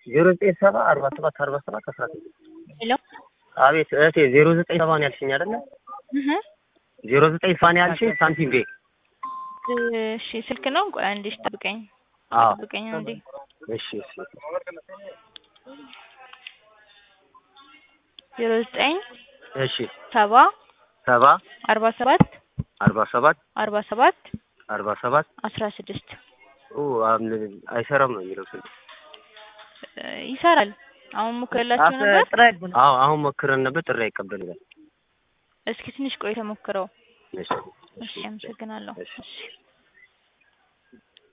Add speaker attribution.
Speaker 1: ዜሮ ዘጠኝ ሰባ አርባ ሰባት አርባ ሰባት አስራ ስድስት
Speaker 2: ሄሎ
Speaker 1: አቤት እህቴ ዜሮ ዘጠኝ ሰባ ነው ያልሽኝ አይደለ?
Speaker 2: እህ
Speaker 1: ዜሮ ዘጠኝ ሰባ ነው ያልሽኝ ሳንቲም ቤ
Speaker 2: እሺ ስልክ ነው። ቆይ አንዴ እሺ ጠብቀኝ
Speaker 1: አዎ
Speaker 2: ጠብቀኝ አንዴ
Speaker 1: እሺ እሺ
Speaker 2: ዜሮ ዘጠኝ
Speaker 1: እሺ
Speaker 2: ሰባ
Speaker 1: ሰባ
Speaker 2: አርባ ሰባት
Speaker 1: አርባ ሰባት
Speaker 2: አርባ ሰባት
Speaker 1: አርባ ሰባት
Speaker 2: አስራ ስድስት
Speaker 1: ኦ አም- አይሰራም ነው የሚለው ስልክ
Speaker 2: ይሰራል። አሁን ሞክረላችሁ ነበር።
Speaker 1: አዎ አሁን ሞክረን ነበር ጥሪ አይቀበልም
Speaker 2: እስኪ ትንሽ ቆይ ተሞክረው።
Speaker 1: እሺ
Speaker 2: እሺ አመሰግናለሁ።
Speaker 1: እሺ
Speaker 2: እሺ